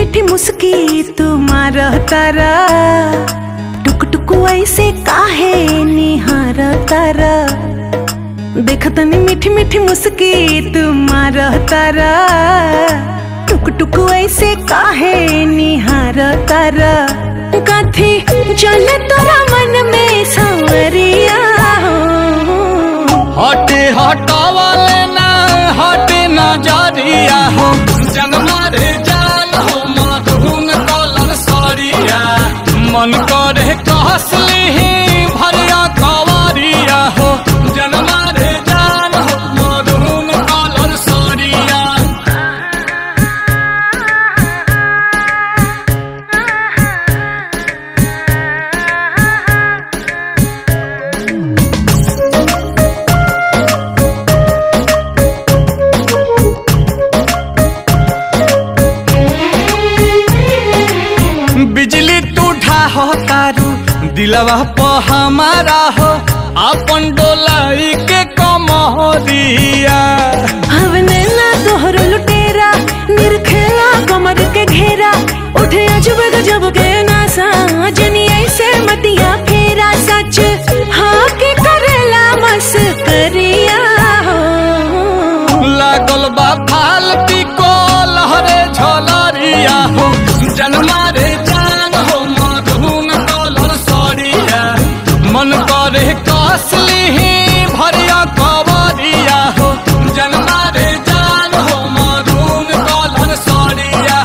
मीठी मुस्की तुम्हारा तारा टुक टुक ऐसे काहे निहार तारा देखतनी मीठी मीठी मुस्की तुम्हारा तारा टुक टुक ऐसे काहे निहार तारा कथी चले तोरा मन में सांवरिया हो हटे हटावले ना हटे ना जारिया हो जनमा रे जान हो माधुन कलर सरिया मन करे कहसली भरिया कवारिया हो जनमा रे जान हो माधुन कलर सरिया बिजली तू ढाहो तारू दिलवा प हमारा हो अपन डोलाई के कमरिया हवने ना तोहर लुटेरा निरखेला कमर के घेरा उठे अजब गजब के नासा जनी ऐसे मतिया फेरा सच हाँ के करेला मस करिया हो लागल बा फालती को लहरे झलरिया हो जन्मा रे जान हो मधुन कलर सरिया मन करे कसली भरिया कवरिया हो जन्मा रे जान हो मधुन कलर सरिया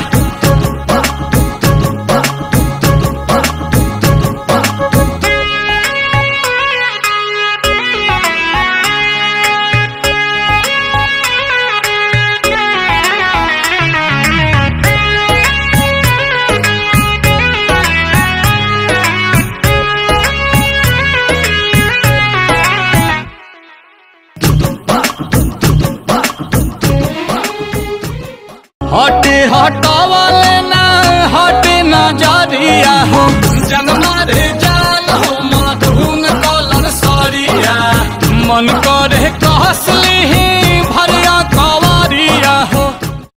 हटे हटावले ना हटे ना जारिया हो जन्मा रे जान हो माधुन कलर सरिया मन को